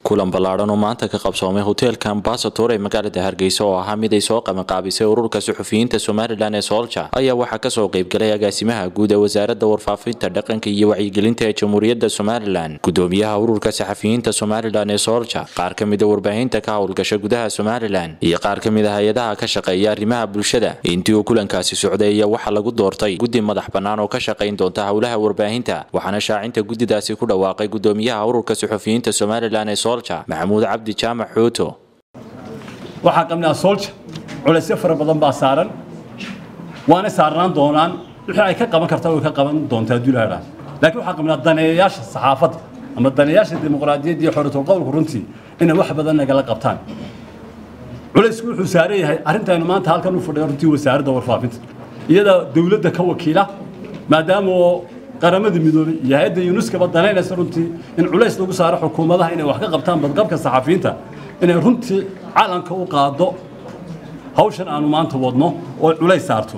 kulan ballaadhan oo maanta ka qabsoomay hoteelka ambasator ee magaalada hargeysa oo ahaa mid ay soo qabanqaabisay ururka suxufiyiinta somalilan ee soolja ayaa waxaa kasoo qaybgalay agaasimaha guud ee wasaaradda warfaafinta dhaqanka iyo wacyigelinta ee jamhuuriyadda somalilan gudoomiyaha ururka saxafiyiinta somalilan ee soolja qaar ka mida warbaahinta ka howlgasha gudaha somalilan iyo qaar ka mid a hay-adaha ka shaqeeya arrimaha bulshada intii uu kulankaasi socday ayaa waxaa lagu doortay guddi madax bannaan oo ka shaqayn doonta howlaha warbaahinta waxaana shaacinta guddidaasi ku dhawaaqay gudoomiyaha ururka suxufiyiinta somalilan ee maxamuud cabdi jaamac xuuto waxaa qabnaa soolja culaysyo fara badan baa saaran waana saarnaan doonaan wixii ay ka qaban kartaa way ka qaban doontaa hadduu ilaha laakiin waxaa qabnaa daneeyayaasha saxaafadda ama daneeyaasha dimuqraadiyadda iyo xoritul qowlku runtii inay wax badan nagala qabtaan culaysku wuxuu saaran yahay arrintaynu maanta halkan u fadhiya runtii wasaaradda warfaafinta iyada dowladda ka wakiila maadaama oo qaramada midoobay iyo hay-adda yunuskaba danaynaysa runtii in culays lagu saaro xukuumadaha inay wax ka qabtaan badqabka saxafiyiinta inay runtii calanka u qaado hawshan aanu maanta wadno oo culays saarto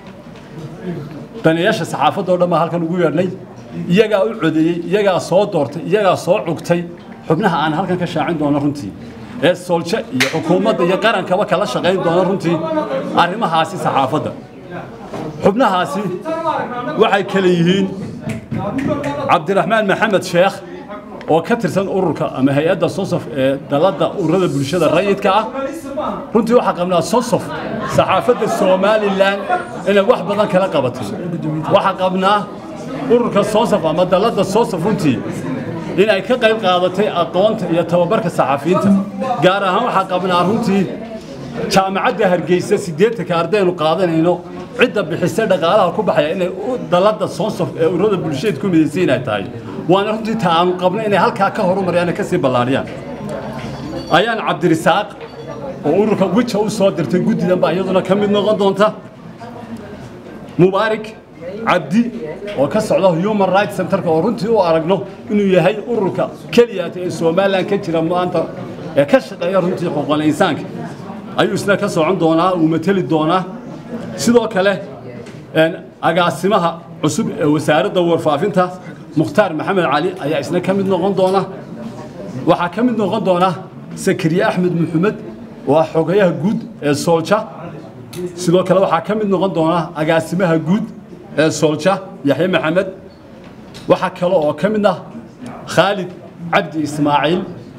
daneeyaasha saxaafadda o dhan baa halkan ugu yeedhnay iyagaa u codeeyey iyagaa soo doortay iyagaa soo cugtay xubnaha aan halkan ka shaacin doono runtii ee sooljo iyo xukuumadda iyo qarankaba kala shaqayn doona runtii arrimahaasi saxaafadda xubnahaasi waxay kale yihiin cabdiraxmaan maxamed sheekh oo ka tirsan ururka ama hay-adda sosof ee dalladda ururada bulshada rayidka ah runtii waxaa qabnaa sosof saxaafadda somalilan inay wax badan kala qabatay waxaa qabnaa ururka sosof ama dalladda sosof runtii inay ka qayb qaadatay aqoonta iyo tababarka saxafiyiinta gaar ahaan waxaa qabnaa runtii jaamacadda hargeysa siddeetanka ardaynu qaadanayno cidda bixisa dhaqaalaha ku baxaya inay dalladda soonsof ee ururada bulshada ku midaysan inay tahay waana runtii ta aanu qabno inay halkaa ka horumariyaan ka sii ballaariyaan ayaan cabdirisaaq oo ururka wija u soo dirtay guddidan baa iyaduna ka mid noqon doonta mubaarik cabdi oo ka socda human rights centerka oo runtii u aragno inuu yahay ururka keliyaata ee somalilan ka jira maanta ee ka shaqeeya runtii xuquuqal insaanka ayuu isna ka socon doonaa uu mateli doonaa sidoo kale agaasimaha cusub ee wasaaradda warfaafinta mukhtaar maxamed cali ayaa isna ka mid noqon doona waxaa ka mid noqon doona sakariye axmed maxamed oo ah xogayaha guud ee soolja sidoo kale waxaa ka mid noqon doona agaasimaha guud ee soolja yaxye maxamed waxaa kale oo ka mid ah khaalid cabdi ismaaciil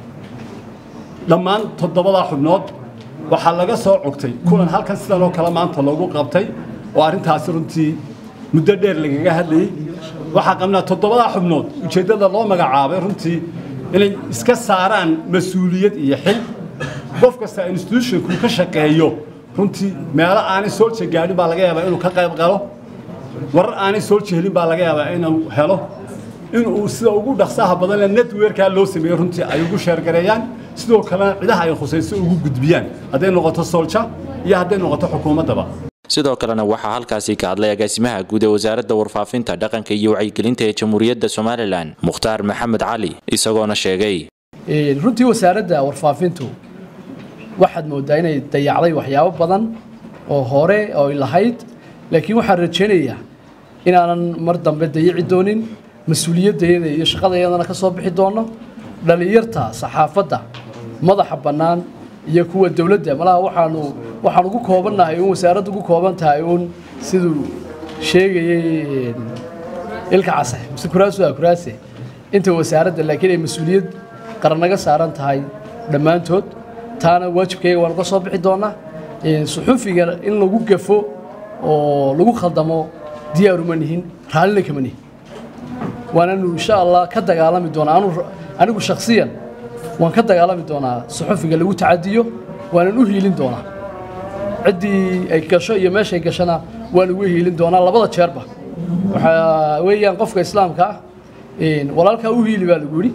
dhammaan toddobadaa xubnood waxaa laga soo cogtay kulan halkan sidan oo kale maanta loogu qabtay oo arrintaasi runtii muddo dheer lagaga hadlayey waxaa qabnaa toddobadaa xubnood ujeeddada loo magacaabay runtii inay iska saaraan mas-uuliyad iyo xil qof kasta institutionku ka shaqeeyo runtii meelo aanay soolja gaadhin baa laga yaabaa inuu ka qayb qalo warar aanay soolja helin baa laga yaabaa inuu helo inuu sida ugu dhaqsaha badanle netwerkaa loo sameeyo runtii ay ugu sheergareeyaan sidoo kalena cidaha ay khusayso ugu gudbiyaan hadday noqoto soolja iyo hadday noqoto xukuumaddaba sidoo kalena waxaa halkaasi ka hadlay agaasimaha guud ee wasaaradda warfaafinta dhaqanka iyo wacyigelinta ee jamhuuriyadda somalilan mukhtaar maxamed cali isagoona sheegay runtii wasaaradda warfaafintu waxaad moodaa inay dayacday waxyaabo badan oo hore oo lahayd laakiin waxaan rajaynayaa inaanan mar dambe dayici doonin mas-uuliyaddeeda iyo shaqadayadana ka soo bixi doono dhallinyarta saxaafadda madaxa bannaan iyo kuwa dowladda malaha waxaanu waxaan ugu koobannahay uun wasaaraddu ugu kooban tahay uun siduu sheegayey ilka case mise kuraasu ah kuraase inta wasaaradda laakiin ay mas-uuliyad qaran naga saaran tahay dhammaantood taana waajibkayga waan uga soo bixi doonaa suxufiga in lagu gafo oo lagu khaldamo diyaaruma nihin raallina kama nihin waananu insha allah ka dagaalami doonaa anigu shakhsiyan waan ka dagaalami doonaa suxufiga lagu tacadiyo waanan u hiilin doonaa ciddii ay gasho iyo meeshay gashana waan ugu hiilin doonaa labada jeerba waxaa weeyaan qofka islaamka ah walaalkaa u hiili baa lagu yidhi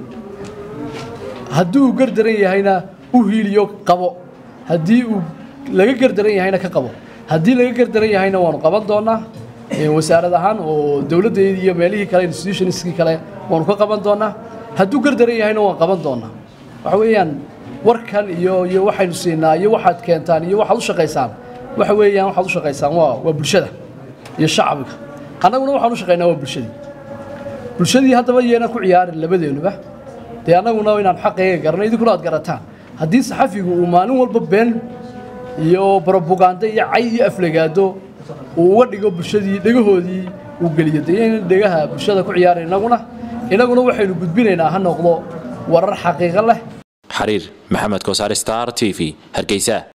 haddii uu gardaran yahayna u hiiliyo qabo haddii uu laga gardaran yahayna ka qabo haddii laga gardaran yahayna waanu qaban doonaa wasaarad ahaan oo dowladdeedii iyo meelihii kale institutionskii kale waanu ka qaban doonaa hadduu gardaran yahayna waan qaban doonaa waxa weeyaan warkan iyo iyo waxaynu siinaa iyo waxaad keentaan iyo waxaad u shaqaysaan waxa weeyaan waxaad u shaqaysaan waa waa bulshada iyo shacbiga annaguna waxaan u shaqaynaa waa bulshadii bulshadii haddaba yeena ku ciyaarin labadeenuba dee annaguna inaan xaqayga garanay idinkuna aad garataan haddii saxafigu uu maalin walba been iyo brobaganda iyo cay iyo aflagaado uu uga dhigo bulshadii dhegahoodii uu geliyo dee in dhegaha bulshada ku ciyaara innaguna innaguna waxaynu gudbinaynaa ha noqdo warar xaqiiqo leh xariir maxamed koosaar star t v hargeysa